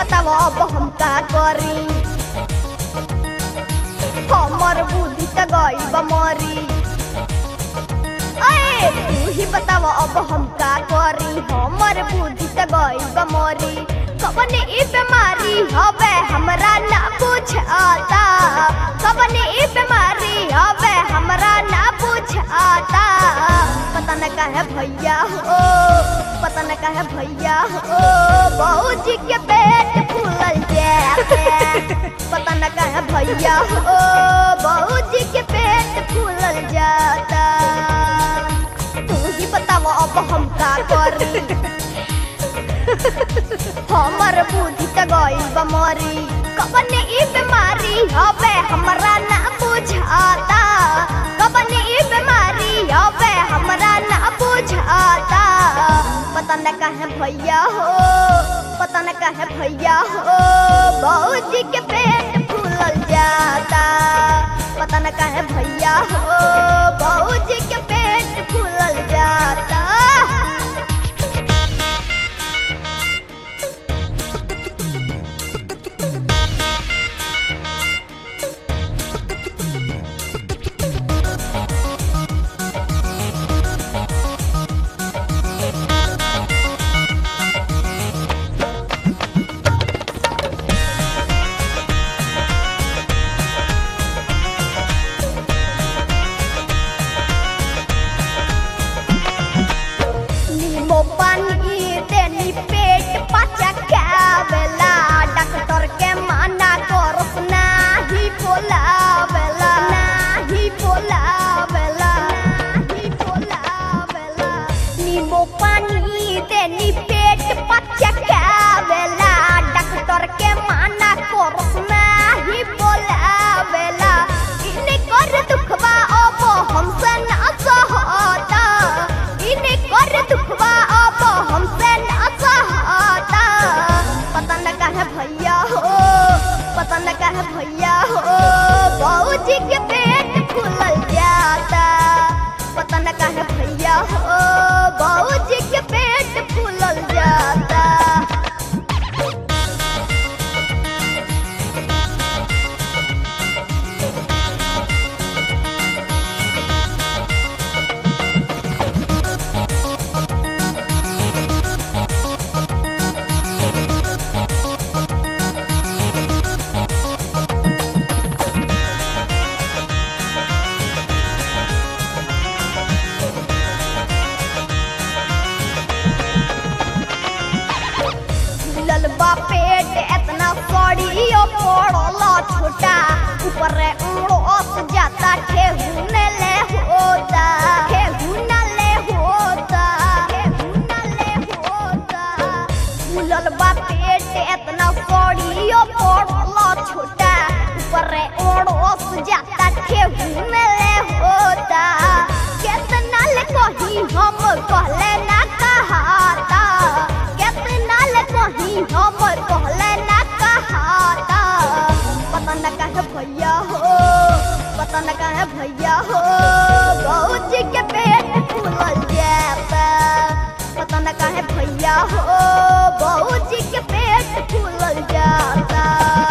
बताओ अब हम का करी हमर बुद्धि त गई बमरी अरे तू ही बताओ अब हम का करी हमर बुद्धि त गई बमरी कबने ई बीमारी हवे हमरा ना पूछ आता कबने ई बीमारी हवे हमरा ना पूछ आता पता न काहे भैया हो पता न काहे भैया हो बहूजी के पेट फूलल जाते पता न काहे भैया हो बहूजी के पेट फूलल जाता तू ही बताओ अब हम का करी हमर बुद्धि त गई बमरी कबने ई बीमारी हवे हमरा ना बुझाता कबने ई बीमारी हवे हमरा ना बुझाता पता न काहे भैया हो पता न काहे भैया हो बहूजी के पेट फूलल जाता पता न काहे भैया हो बहूजी के पेट फूलल जाता नीमो पानी देनी पेट पचकावेला डॉक्टर के माना करस नाही बोलावेला नाही बोलावेला नाही बोलावेला नीमो पानी देनी पेट पचकावेला डॉक्टर के माना करस नाही बोलावेला इने कर दुखवा अब हमसे ना सहता इने कर दुखवा अब हमसे ना सहता पता न काहे भैया हो पता न काहे भैया हो बहूजी के पेट फूलल जाता पता न काहे भैया हो बहूजी के पेट फूलल जाता फूलल बा पेट एतना सड़ियो पड़ला छोटा ऊपर उड़ोस जाता ठेहुन ले होता ठेहुन ले होता ठेहुन ले होता फूलल बा पेट एतना सड़ियो पड़ला छोटा ऊपर उड़ोस जाता ठेहुन ले होता केतना ले कही हम कहले ना कहाता केतना ले कही हम कहले ना कहाता पता न काहे भैया हो पता न काहे भैया हो बहूजी के पेट फूलल जाता पता न काहे भैया हो बहूजी के पेट फूलल जाता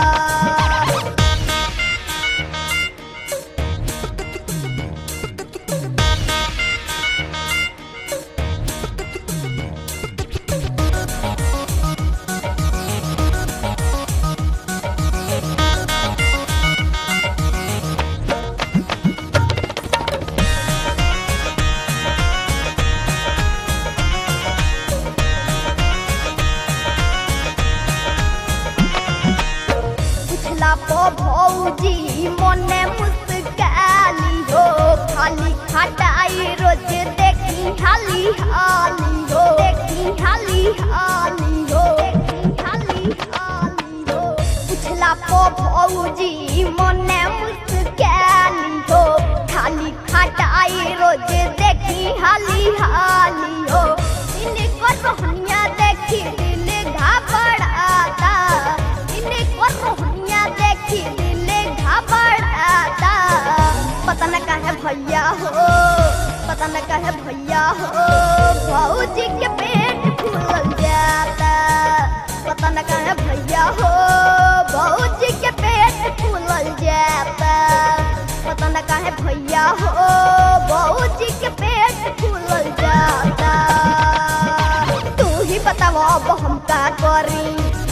पिछला पो भौजी मने मुस्काली हो खाली खटाई रोज देखी हाली हाली हो देखी हाली हाली हो देखी हाली हाली हो पिछला पो भौजी मने मुस्काली हो खाली खटाई रोज देखी हाली हाली हो इनको रोहनिया देखी दिल घबराता इनको रोहनिया देखी दिल घबराता पता न काहे भैया हो पता न काहे भैया हो भौजी के पेट फूलल जाता पता न न कहे भैया हो भौजी के पेट फूलल जाता पता न कहे भैया हो भौजी के पेट फूलल जाता तू ही बताव अब हम का करी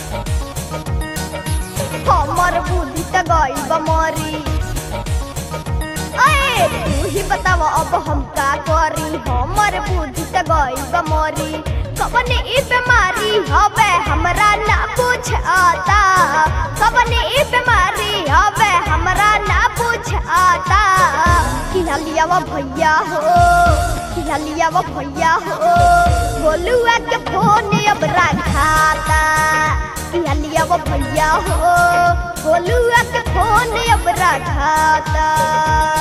हमर बुद्धि त गई बमरी अरे तू ही बताव अब हम का करी हमर बुद्धि त गई बमरी कबने ई बीमारी हवे हमरा ना पूछ आता कबने ई बीमारी हवे हमरा ना पूछ आता किला लिया वो भैया हो किला लिया वो भैया हो बोलुआ के फोन अब रखाता किला लिया वो भैया हो बोलुआ के फोन अब रखाता